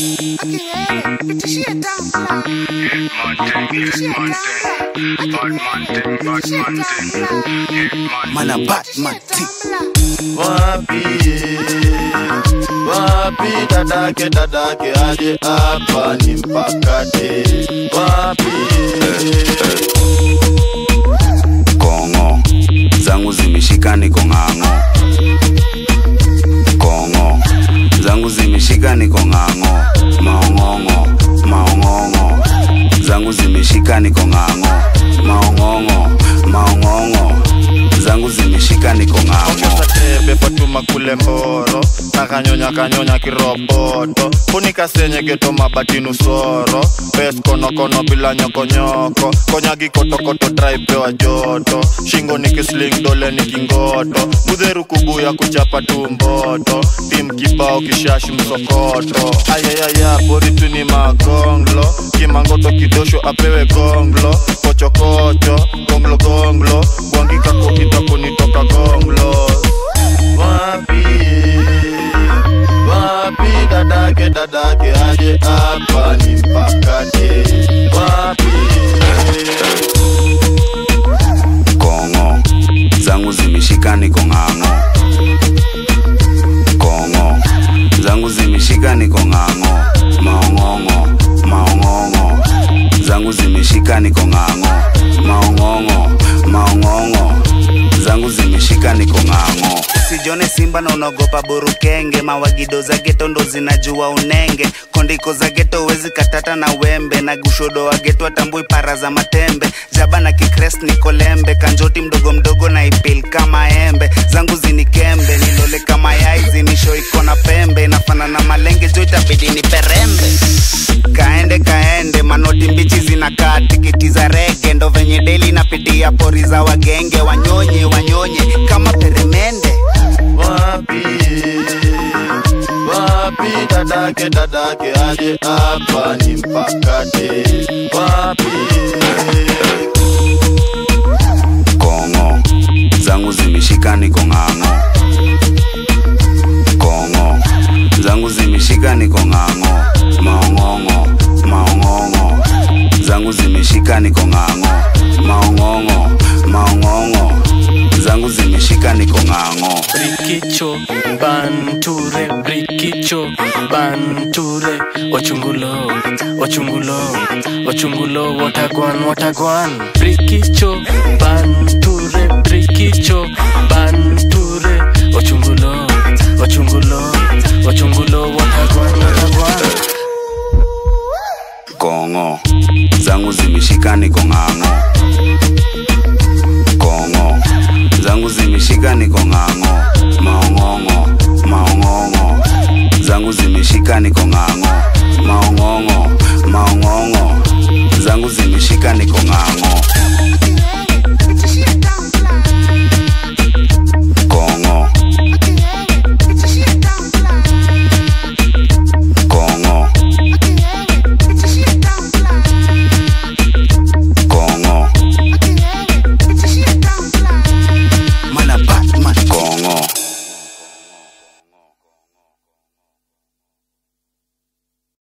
Mana Batman T. wapi wapi dadake dadake aje hapa ni mpakate wapi Kongo zangu zimeshika niko ng'ang'o. Kongo zangu zimeshika niko ng'ang'o. Maong'ong'o maong'ong'o zangu zimeshika niko ng'ang'o. Maong'ong'o maong'ong'o zangu zimeshika niko ng'ang'o. ongeza tebe fatuma kule mboro nakanyonya kanyonya kiroboto funika senye geto mabatinu soro pes konokono bila nyokonyoko konyagi kotokoto traipewa joto shingo ni kisling dole ni kingoto mudheru kubuya kuchapa tu mboto tim kibao kishashi msokoto ayayaya boritu ni magonglo kimangoto kidosho apewe gonglo kochokocho gonglo gonglo gwangikako itakunitoka gonglo wapi wapi dadake dadake aje hapa ni mpakate wapi Kongo zangu zimeshika niko ng'ang'o. Kongo zangu zimeshika niko ng'ang'o. Maong'ong'o maong'ong'o zangu zimeshika niko ng'ang'o. Maong'ong'o maong'ong'o zangu zimeshika niko ng'ang'o. Usijone simba na unaogopa burukenge, mawagido za geto ndo zinajua unenge, kondiko za geto wezi katata na wembe, na gushodo wa geto atambui para za matembe, jaba na kikres niko lembe, kanjoti mdogo mdogo na ipil kama embe, zangu zinikembe, nilole kama yai zinisho iko na pembe, nafana na malenge jo itabidi ni perembe kaende kaende manoti mbichi zinakaa tikiti za rege ndo venye deli napitia pori za wagenge wanyonye wanyonye kama peremende wapi wapi dadake dadake aje hapa ni mpakate wapi kongo zangu zimeshika niko ng'ang'o kongo zangu zimeshika niko ng'ang'o maong'ong'o maong'ong'o zangu zimeshika niko ng'ang'o maong'ong'o maong'ong'o zangu zimeshika niko ng'ang'o Brikicho, Banture, Brikicho, Banture, Wachungulo, Wachungulo, Wachungulo, Watagwan, Watagwan, Brikicho, Banture, Brikicho, Banture, Wachungulo, Wachungulo, Wachungulo, Watagwan, Watagwan. kongo zangu zimeshika niko ng'ang'o kongo zangu zimeshika niko ng'ang'o maong'ong'o maong'ong'o zangu zimeshika niko ng'ang'o maong'ong'o maong'ong'o zangu zimeshika niko ng'ang'o